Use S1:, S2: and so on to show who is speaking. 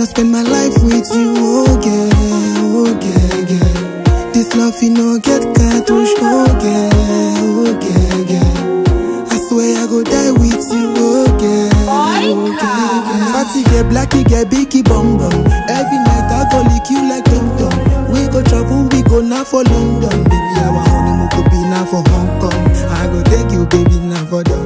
S1: spend my life with you, oh girl, oh girl, girl. This love you no get cartouche, oh girl, oh girl, girl. I swear I go die with you, oh girl, oh girl, girl. Fatty get blacky get biggie bum bum. Every night I go lick you like dum dum. We go travel, we go now for London, baby. Our honeymoon could be now for Hong Kong. I go take you, baby, now for the